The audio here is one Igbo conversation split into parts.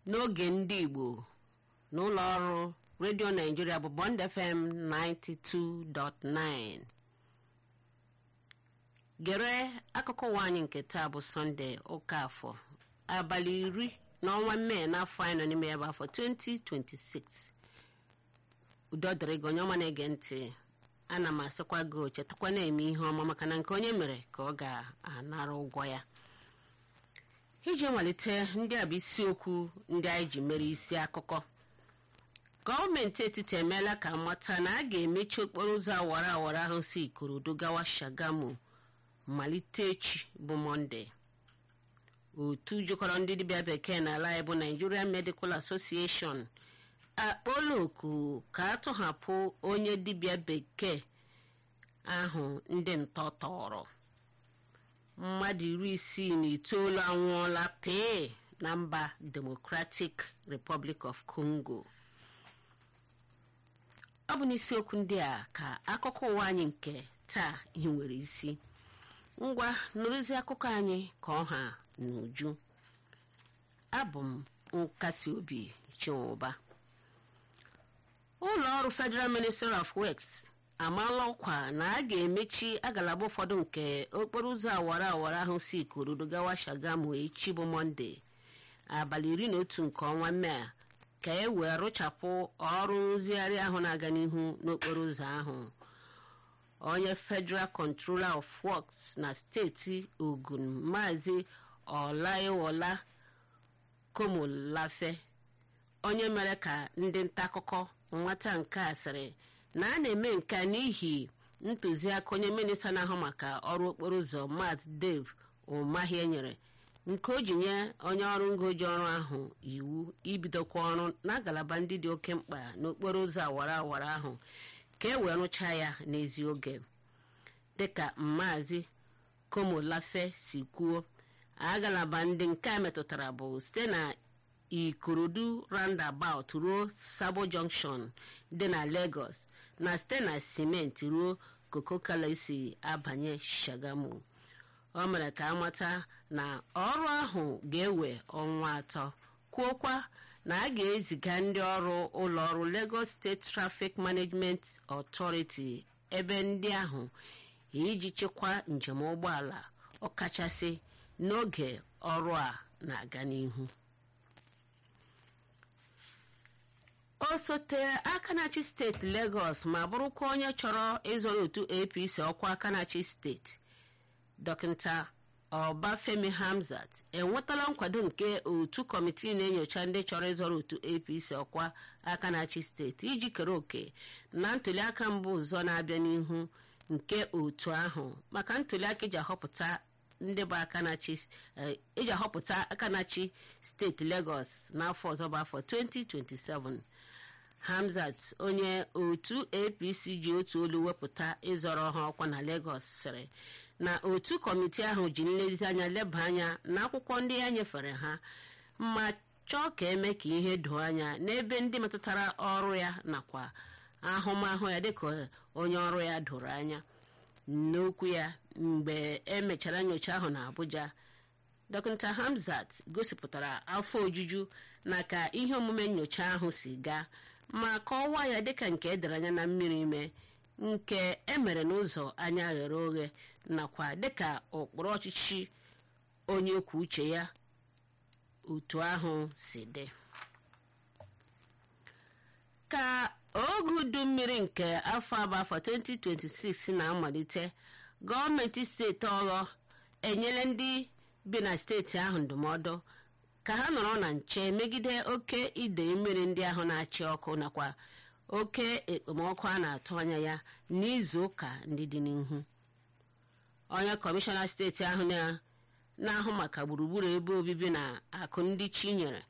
n'oge ndị igbo n'ụlọ ọrụ redio naijiria bụ bond fm 92.9 gere akụkọ ụwa anyị nke taa bụ sọnde ụka afọ abalị iri n'ọnwa mee n'afọ anyị nọ n'ime ya bụ afọ 2026 udo dịrị gị onye ọma na-ege ntị ana m asịkwa gị chetakwa na-eme ihe ọma maka na nke onye mere ka ọ ga-anara ụgwọ ya iji malite ndị a bụ isiokwu ndị anyị ji mere isi akụkọ gọọmenti etiti emeela ka mata na a ga-emechi okporo ụzọ awara awara ahụ si ikorodu gawa shagamu malite echi bụ mọnde otu jikọrọ ndị dibịa bekee n'ala anyị bụ nigerian medical association akpọọla oku ka a tọhapụ onye dibịa bekee ahụ ndị ntọ tọrọ mmadụ iri isii na itoolu anwụọla pee na mba democratic republic of congo ọ bụ n'isiokwu ndị a ka akụkọ ụwa anyị nke taa ihe nwere isi ngwa nụrụzi akụkọ anyị ka ọha n'uju abụ m nkasi obi chinwụba ụlọ ọrụ federal ministry of works amaala ọkwa na a ga-emechi agalaba ụfọdụ nke okporo ụzọ awara awara ahụ si ikorodo gawa shagamu echi bụ mọnde abalị iri na otu nke ọnwa mee ka e wee rụchapụ ọrụ nrụzigharị ahụ na-aga n'ihu n'okporo ụzọ ahụ onye federal controller of works na steeti ogun maazị ọlaiwola komolafe onye mere ka ndị nta akụkọ nwata nke a sịrị na a na-eme nke a n'ihi ntụziaka onye minista na-ahụ maka ọrụ okporo ụzọ maazị dave ụmahie nyere nke o ji nye onye ọrụ ngoji ọrụ ahụ iwu ibidokwa ọrụ na ngalaba ndị dị oke mkpa n'okporo ụzọ awara awara ahụ ka e wee rụchaa ya n'ezi oge dịka maazị komolafe si kwuo agalaba ndị nke a metụtara bụ site na ikorodu roundabout ruo sabo junction dị na lagos na site na simenti ruo kokokala si abanye shagamu o mere ka amata na ọrụ ahụ ga-ewe ọnwa atọ kwuokwa na a ga-eziga ndị ọrụ ụlọ ọrụ lagos state traffic management authority ebe ndị ahụ iji chịkwaa njem ụgbọala ọkachasị n'oge ọrụ a na-aga n'ihu osote akanachi steeti lagos ma bụrụkwa onye chọrọ ịzọrọ otu apc ọkwa akanachi steeti dọkịta ọbafemi hamzat enwetala nkwado nke otu kọmitii na-enyocha ndị chọrọ ịzọrọ otu apc ọkwa akanachi steeti iji kere òkè na ntụliaka mbụ ụzọ na-abịa n'ihu nke otu ahụ maka ntụliaka iji ahọpụta ndị bụ akanachi iji ahọpụta akanachi steeti lagos n'afọ ọzọ bụ afọ 2027 hamzat onye otu apc ji otu olu wepụta ịzọrọ ha ọkwa na lagos sịrị na otu kọmitii ahụ ji nlezianya leba anya n'akwụkwọ ndị ya nyefere ha ma chọọ ka eme ka ihe doo anya n'ebe ndị metụtara ọrụ ya nakwa ahụmahụ ya dịka onye ọrụ ya doro anya n'okwu ya mgbe emechara nyocha ahụ na abuja dọkịta hamzat gosipụtara afọ ojuju na ka ihe omume nyocha ahụ si gaa ma kọwaa ya dịka nke edere anya na mmiri ime nke emere n'ụzọ anya ghere oghe nakwa dịka ụkpụrụ ọchịchị onye kwuo uche ya otu ahụ si dị ka oge udu mmiri nke afọ abụ afọ 2026 na-amalite gọọmenti steeti ọghọ enyela ndị bi na steeti ahụ ndụmọdụ ka ha nọrọ na nche megide oke idei mmiri ndị ahụ na-achị ọkụ nakwa oke ekpomọkụ a na-atụ anya ya n'izu ụka ndị dị n'ihu onye kọmishọna steeti ahụ na-ahụ maka gburugburu ebe obibi na akụ ndị chinyere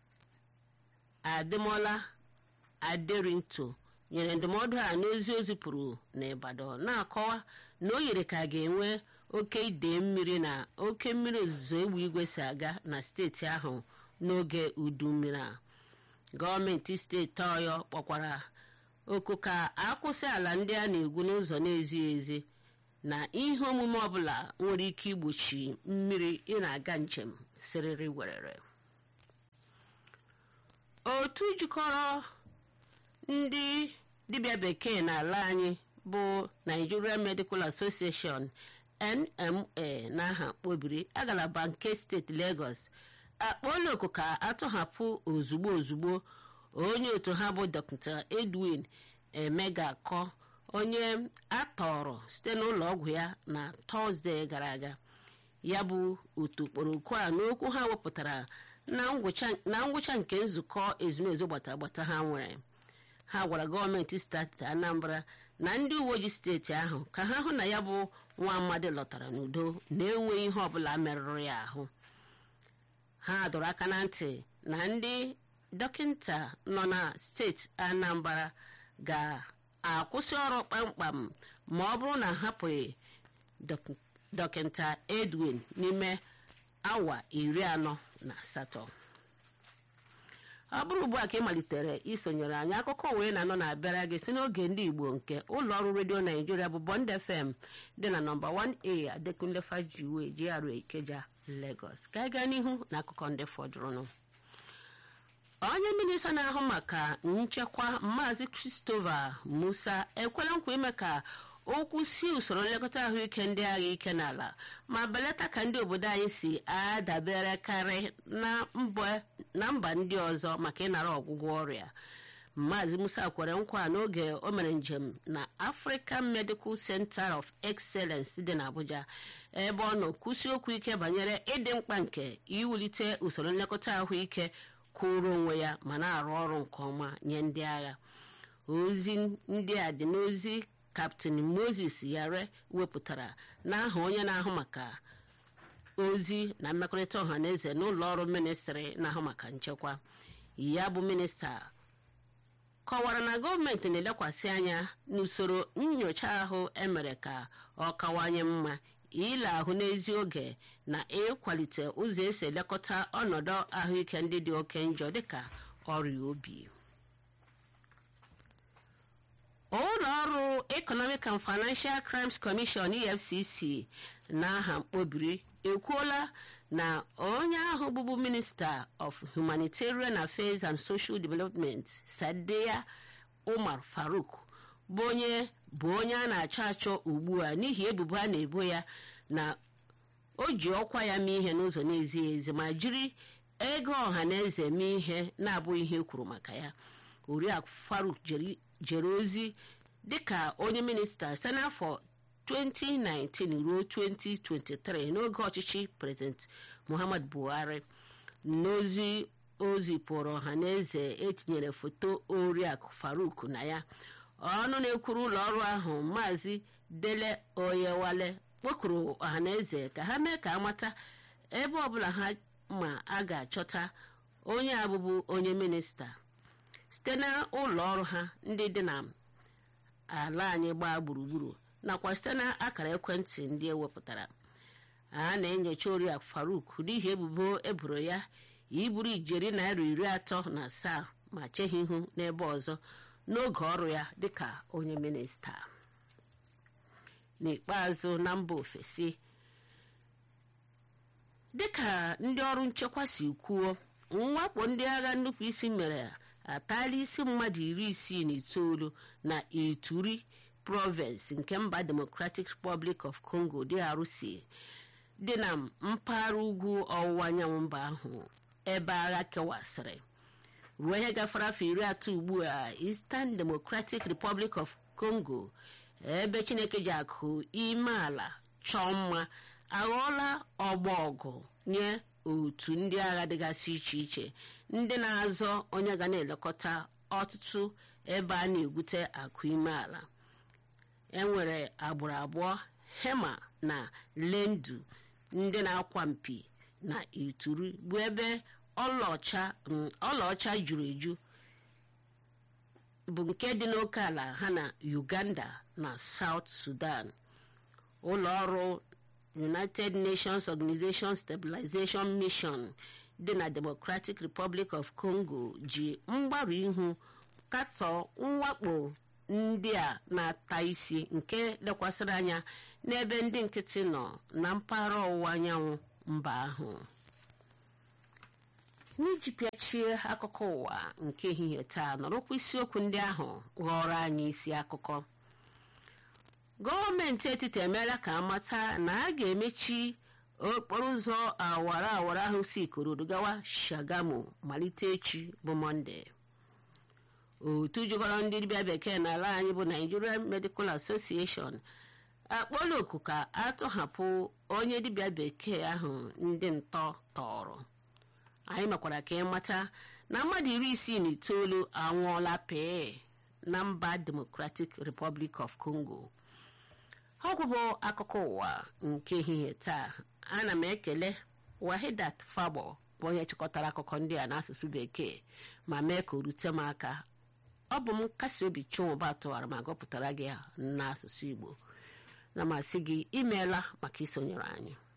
adịmola aderinto nyere ndụmọdụ a n'ozi o zipụrụ n'Ibadan na-akọwa na o yiri ka ga-enwe oke idei mmiri na oke mmiri ozuzo egbe igwe si aga na steeti ahụ n'oge udu mmiri a gọọmenti steeti ọyọ kpọkwara oku ka akwụsị ala ndị a na-egwu n'ụzọ na-ezighị ezi na ihe omume ọbụla nwere ike igbochi mmiri ị na-aga njem siriri werere otu jikọrọ ndị dibịa bekee n'ala anyị bụ Nigeria Medical Association NMA n'aha kpobiri agalaba nke steeti Lagos akpọọla oku ka atọhapụ ozugbo ozugbo onye otu ha bụ Dr. Edwin Emegakọ onye atọrọ site n'ụlọ ọgwụ ya na tọzdee gara aga ya bụ otu kpọrọ oku a n'okwu ha wepụtara na ngwụcha nke nzukọ ezumezu gbata gbata ha nwere ha gwara gọọmenti steeti Anambra na ndị uwe ojii steeti ahụ ka ha hụ na ya bụ nwa amadi lọtara n'udo na-enweghị ihe ọbụla merụrụ ya ahụ ha dọrọ aka na ntị na ndị dọkịta nọ na steeti Anambra ga-akwụsị ọrụ kpamkpam ma ọ bụrụ na hapụghị dọkịta Edwin n'ime awa iri anọ na asatọ ọ bụrụ ugbu a ka ị malitere isonyere anyị akụkọ wee na-anọ na-abịara gị si n'oge ndị Igbo nke ụlọ ọrụ redio Naijiria bụ Bond FM dị na nọmba 1A Adekunle Fajiwe GRA Ikeja Lagos ka anyị gaa n'ihu na akụkọ ndị fọdụrụnụ onye minista na-ahụ maka nchekwa Maazị Christopher Musa ekwela nkwa ime ka okwu si usoro nlekọta ahụike ndị agha ike n'ala ma belata ka ndị obodo anyị si adaberekarị na mba ndị ọzọ maka ịnara ọgwụgwọ ọrịa Maazị Musa kwere nkwa n'oge o mere njem na African Medical Center of Excellence dị n'Abuja ebe ọ nọ kwụsị okwu ike banyere ịdị mkpa nke iwulite usoro nlekọta ahụike kwụrụ onwe ya ma na-arụ ọrụ nke ọma nye ndị agha ozi ndị a dị n'ozi kaptịn moses yare wepụtara n'aha onye na-ahụ maka ozi na mmekọrịta ọha na eze n'ụlọ ọrụ ministrị na-ahụ maka nchekwa ya bụ minista kọwara na gọọmenti na-elekwasị anya n'usoro nyocha ahụ emere ka ọ kawanye mma ile ahụ n'ezi oge na ịkwalite ụzọ esi elekọta ọnọdụ ahụike ndị dị oke njọ dịka ọrịa obi ụlọ ọrụ economic and financial crimes commission efcc n'aha mkpobiri ekwuola na onye ahụ bụbu minista of humanitarian affairs and social development sadia umar faruk bụ onye bụ onye a na-achọ achọ ugbu a n'ihi ebubo a na-ebo ya na o ji ọkwa ya mee ihe n'ụzọ na-ezighị ezi ma jiri ego ọha na eze mee ihe na-abụghị ihe kwuru maka ya oriakụ faruk jere ozi dịka onye minista site n'afọ 2019 ruo 2023 n'oge ọchịchị prezident muhammad buhari n'ozi ozi pụrụ ọha na eze etinyere foto oriakụ faruk na ya ọnụ na-ekwuru ụlọ ọrụ ahụ maazị dele oyewale kpọkuru ọha na eze ka ha mee ka amata ebe ọbụla ha ma a ga-achọta onye abụbụ onye minista site na ụlọ ọrụ ha ndị dị na ala anyị gbaa gburugburu nakwa site na akara ekwentị ndị ewepụtara a na-enyocha oriakụ faruk n'ihi ebubo eboro ya iburu ijeri naira iri atọ na asaa ma cheghị ihu n'ebe ọzọ n'oge ọrụ ya dịka onye minista n'ikpeazụ na mba ofesi dịka ndị ọrụ nchekwa si kwuo mwakpo ndị agha nnupụisi mere atala isi mmadụ iri isii na itoolu na ituri province nke mba democratic republic of congo drc dị na mpaghara ugwu ọwụwa anyanwụ mba ahụ ebe agha kewasịrị ruo ihe gafere afọ iri atọ ugbu a eastern democratic republic of congo ebe chineke ji akụ ime ala chọọ mma aghọọla ọgba ọgụ nye otu ndị agha dịgasị iche iche ndị na-azọ onye ga na-elekọta ọtụtụ ebe a na-egwute akụ ime ala enwere agbụrụ abụọ hema na lendu ndị na-akwa mpi na ituri bụ ebe ọlaọcha juru eju bụ nke dị n'oke ala ha na uganda na south sudan ụlọ ọrụ united nations organization stabilization mission dị na democratic republic of congo ji mgbarụ ihu katọọ mwakpo ndị a na-ata isi nke lekwasịrị anya n'ebe ndị nkịtị nọ na mpaghara ọwụwa anyanwụ mba ahụ n'iji pịachie akụkọ ụwa nke ehihie taa nọrọkwa isiokwu ndị ahụ ghọrọ anyị isi akụkọ gọọmenti etiti emeela ka amata na a ga-emechi okporo ụzọ awara awara ahụ si ikorodu gawa shagamu malite echi bụ mọnde otu jikọrọ ndị dibịa bekee n'ala anyị bụ nigerian medical association akpọla oku ka atọhapụ onye dibịa bekee ahụ ndị ntọ tọrọ anyị mekwara ka ịmata na mmadụ iri isii na itoolu anwụọla pee na mba democratic republic of congo ọgwụbụ akụkọ ụwa nke ehihie taa ana m ekele wahidat fabo bụ onye chịkọtara akụkọ ndị a n'asụsụ bekee ma mee ka o rute m aka ọ bụ m nkasi obi chinwụba tụwara ma gụpụtara gị n'asụsụ igbo na masị gị imeela maka isonyere anyị